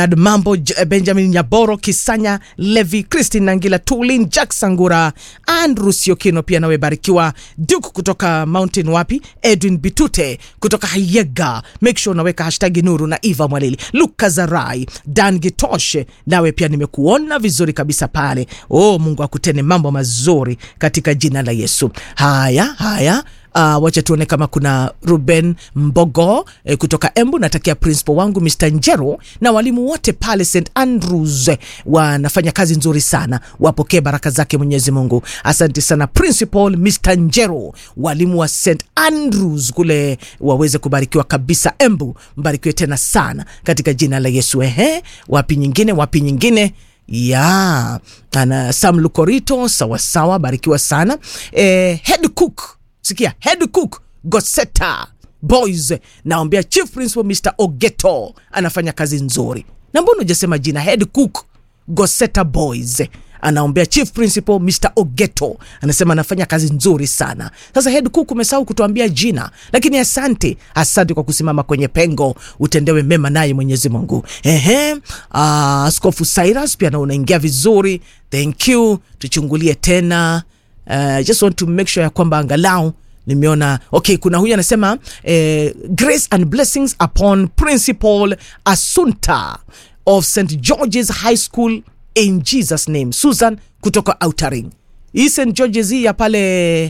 Ad Mambo, J- Benjamin Nyaboro, Kisanya Levi, Christine Nangila, Tulin Jack Sangura, Andrew Siokino, pia nawe barikiwa. Duke kutoka Mountain wapi, Edwin Bitute kutoka Hayega, make sure unaweka hashtag Nuru na Eva Mwalili, Luka Zarai, Dan Gitoshe, nawe pia nimekuona vizuri kabisa pale. Oh, Mungu akutene mambo mazuri katika jina la Yesu. Haya haya Uh, wacha tuone kama kuna Ruben Mbogo eh, kutoka Embu. Natakia principal wangu Mr. Njero na walimu wote pale St Andrews eh, wanafanya kazi nzuri sana, wapokee baraka zake Mwenyezi Mungu. Asante sana principal Mr. Njero, walimu wa St Andrews kule waweze kubarikiwa kabisa. Embu mbarikiwe tena sana katika jina la Yesu. Ehe, wapi nyingine, wapi nyingine ya ana Sam Lukorito, sawasawa, barikiwa sana eh, head cook sikia head cook Goseta Boys, naombea chief principal Mr. Ogeto anafanya kazi nzuri. Na mbona hujasema jina? Head cook Goseta Boys anaombea chief principal Mr. Ogeto, anasema anafanya kazi nzuri sana. Sasa head cook umesahau kutuambia jina, lakini asante, asante kwa kusimama kwenye pengo, utendewe mema naye Mwenyezi Mungu. Ehe, ah, Askofu Cyrus pia na unaingia vizuri, thank you. Tuchungulie tena uh, just want to make sure ya kwamba angalau nimeona okay kuna huyu anasema eh, grace and blessings upon principal asunta of st george's high school in jesus name susan kutoka outering hii st george's hii ya pale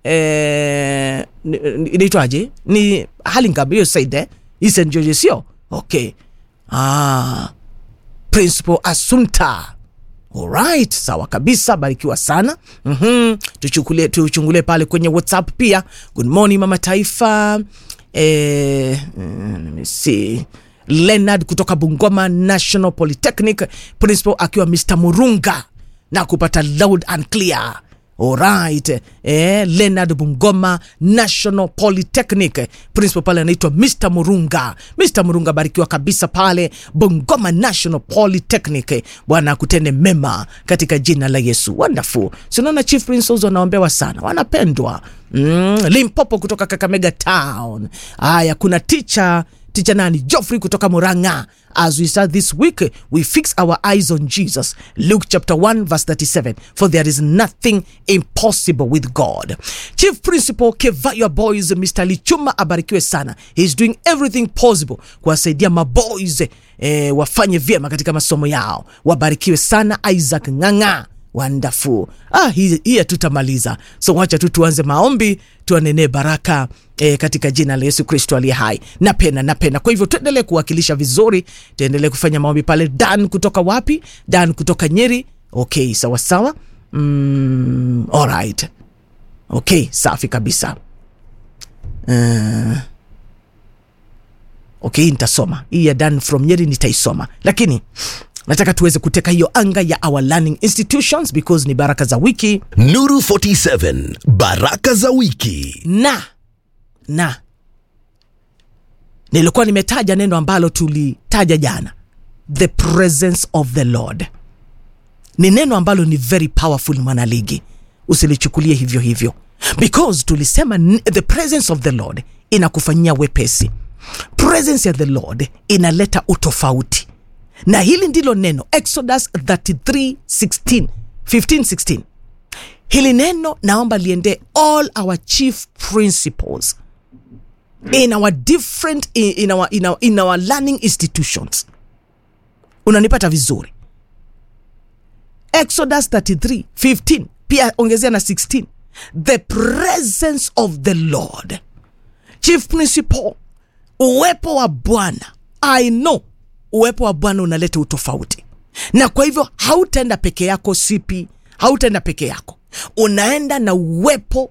eh, ni- ni- inaitwaje ni halingam hiyo side eh? hii st george's sio okay ah, principal asunta Alright, sawa kabisa, barikiwa sana. mm Tuchukulie, tuchungulie pale kwenye WhatsApp pia. Good morning mama taifa. Eh, mm, let me see. Leonard kutoka Bungoma National Polytechnic, principal akiwa Mr. Murunga na kupata loud and clear. Alright, eh, Leonard Bungoma National Polytechnic, principal pale anaitwa Mr. Murunga. Mr. Murunga, barikiwa kabisa pale Bungoma National Polytechnic. Bwana akutende mema katika jina la Yesu. Wonderful. Si unaona chief principals wanaombewa sana, wanapendwa. Mm, Limpopo kutoka Kakamega Town. Haya, kuna teacher teacher nani Geoffrey kutoka Muranga as we start this week we fix our eyes on Jesus Luke chapter 1 verse 37 for there is nothing impossible with God Chief Principal Kevayo Boys Mr. Lichuma abarikiwe sana he's doing everything possible kuwasaidia maboys eh, wafanye vyema katika masomo yao wabarikiwe sana Isaac Ng'ang'a wonderful ah, hii hii hatutamaliza so wacha tu tuanze maombi tuanenee baraka e, katika jina la yesu kristo aliye hai napenda napenda kwa hivyo tuendelee kuwakilisha vizuri tuendelee kufanya maombi pale dan kutoka wapi dan kutoka nyeri okay sawasawa mm, alright okay safi kabisa uh, okay nitasoma hii ya dan from nyeri nitaisoma lakini nataka tuweze kuteka hiyo anga ya our learning institutions because ni baraka za wiki Nuru 47 Baraka za wiki. na na nilikuwa nimetaja neno ambalo tulitaja jana the presence of the lord ni neno ambalo ni very powerful mwanaligi usilichukulie hivyo hivyo because tulisema n- the presence of the lord inakufanyia wepesi presence ya the lord inaleta utofauti na hili ndilo neno exodus 33 16 15 16 hili neno naomba liende all our chief principles in our different in, in, our, in, our, in our learning institutions unanipata vizuri exodus 33 15 pia ongezea na 16 the presence of the lord chief principal uwepo wa bwana i know uwepo wa bwana unaleta utofauti na kwa hivyo hautaenda peke yako sipi hautaenda peke yako unaenda na uwepo